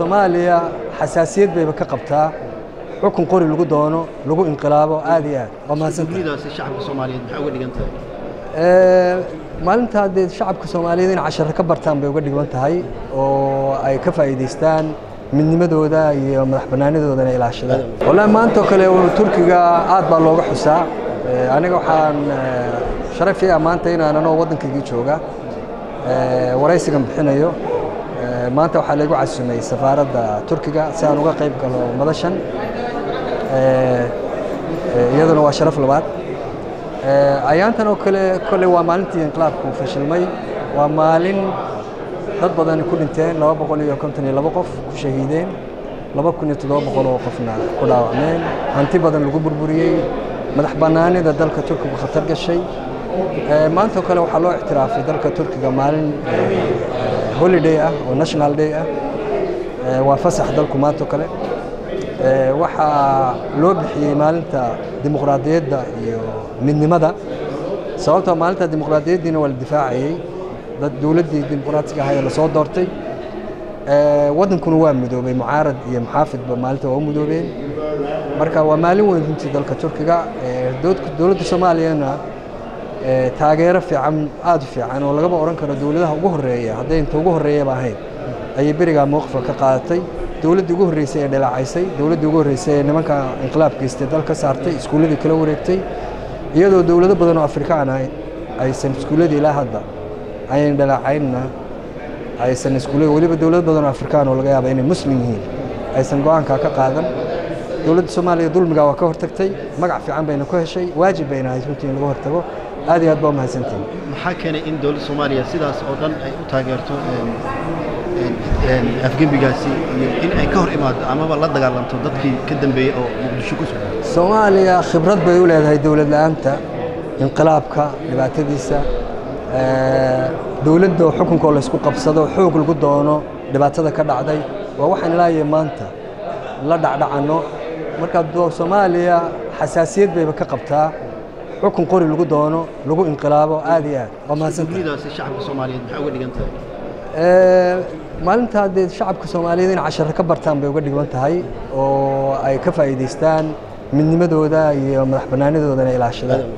soomaaliya xasaasiyad bayba ka qabtaa xukun qori lagu doono lagu inqilaabo aad iyo aad waa mahadsantahay dunidasi shacabka soomaaliyeed maxay uga dhigan tahay maalintaa dee shacabka soomaaliyeed in casharo ka bartaan bay uga dhigan tahay oo ay ka faa'iidaystaan midnimadooda iyo madax bannaanidooda inay ilaashadaan wallahi maanta oo kale turkiga aad baa looga xusaa aniga waxaan sharaf ii ah maanta inaan anoo waddankaygii jooga waraysigan bixinayo maanta waxaa laygu casumay safaaradda turkiga si aan uga qayb galo madashan iyaduna waa sharaf labaad ayaantan oo kale kolley waa maalintii inqilaabku fashilmay waa maalin dad badani ku dhinteen laba boqol iyo konton iyo laba qof ku shahiideen laba kun iyo toddoba boqol oo qofna ku dhaawacmeen hanti badan lagu burburiyey madax bannaanida dalka turkigu khatar gashay maanta oo kale waxaa loo ictiraafay dalka turkiga maalin holiday ah oo national day ah waa fasax dalku maanta oo kale waxaa loo bixiyey maalinta dimuqraadiyadda iyo midnimada sababtoo maalinta dimuqraadiyaddiina waa la difaacayey dad dowladdii dimuqraatiga ahayd lasoo doortay waddankuna waa midoobay mucaarad iyo muxaafidba maalinta waa u midoobeen marka waa maalin weyn runtii dalka turkiga dowladda soomaaliyana taageero fiican aada u fiican oo lagama odhan karo dowladaha ugu horreeya hadday inta ugu horreeyaba ahayd ayay berigaa mowqifka ka qaadatay dowladdii ugu horreysay ee dhaleecaysay dowladdii ugu horreysay ee nimanka inqilaab geystay dal ka saartay iskuulladii kala wareegtay iyadoo dowlado badan oo afrikaan ah aysan iskuulladii ilaa hadda ayan dhaleecaynna aysan iskuullada weliba dowlado badan oo afrikaan oo laga yaaba inay muslim yihiin aysan go-aankaa ka qaadan dowladda soomaaliya dulmigaa waa ka hortagtay magac fiican bayna ku heshay waajib bayna ahayd runtii in laga hortago aad iyo aad baa u mahadsantihin maxaa keenay in dowladda soomaaliya sidaas oo dhan ay u taageerto afgembigaasi iyo in ay ka hor imaado amaba la dagaalanto dadkii ka dambeeyey oo muqdisho ku sugan soomaaliya khibrad bay u leedahay dowlad la-aanta inqilaabka dhibaatadiisa dowladda oo xukunkoo laysku qabsado xoog lagu doono dhibaatada ka dhacday waa waxaan ilaahiyo maanta la dhacdhacanno marka soomaaliya xasaasiyad bayba ka qabtaa xukun qori lagu doono lagu inqilaabo aad iyo aad waa mahadsantahay dunidasi shacabka soomaaliyeed maxay uga dhigan tahay maalintaa dee shacabka soomaaliyeed in casharo ka bartaan bay uga dhigan tahay oo ay ka faa'iidaystaan midnimadooda iyo madax bannaanidooda inay ilaashadaan